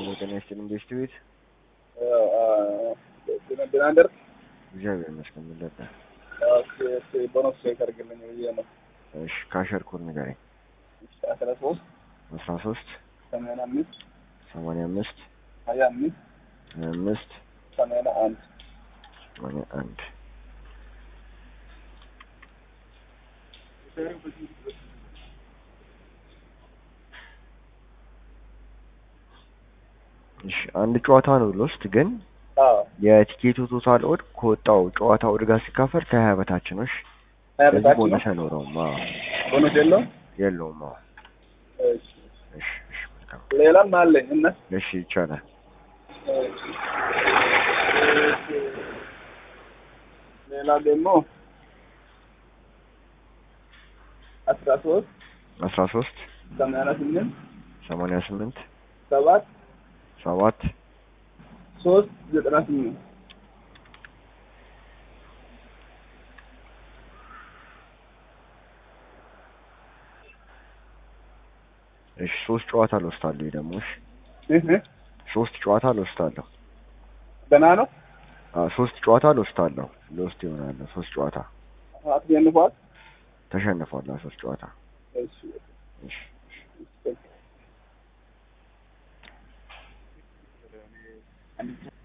ሄሎ ጤና ይስጥልኝ ቤስት ቤት ደህና ደርግ እግዚአብሔር ይመስገን ምን ነበር? ቦነስ ቼክ አድርግልኝ ብዬ ነው። እሺ ካሸር ኮድ ንገረኝ። አስራ ሶስት አስራ ሶስት ሰማንያ አምስት ሰማንያ አምስት ሀያ አምስት ሀያ አምስት ሰማንያ አንድ ሰማንያ አንድ እሺ አንድ ጨዋታ ነው ሎስት ግን አዎ የቲኬቱ ቶታል ኦድ ከወጣው ጨዋታ ኦድ ጋር ሲካፈል ከሀያ በታች ነው። እሺ ሀያ ስለዚህ በታች ነው። ቦነስ አይኖረውም። አዎ ቦነስ የለውም። የለውም። አዎ እሺ። እሺ እሺ መልካም ሌላም አለኝ እና እሺ ይቻላል። ሌላ ደግሞ አስራ ሶስት አስራ ሶስት ሰማንያ ስምንት ሰማንያ ስምንት ሰባት ሰባት ሶስት ዘጠና ስምንት እሺ ሶስት ጨዋታ ልወስዳለሁ። ደግሞ እሺ እህ ሶስት ጨዋታ ልወስዳለሁ። ደህና ነው። አዎ ሶስት ጨዋታ ልወስዳለሁ። ልወስድ ይሆናል። ሶስት ጨዋታ አትገንፏት። ተሸንፏል። አዎ ሶስት ጨዋታ እሺ እሺ እሺ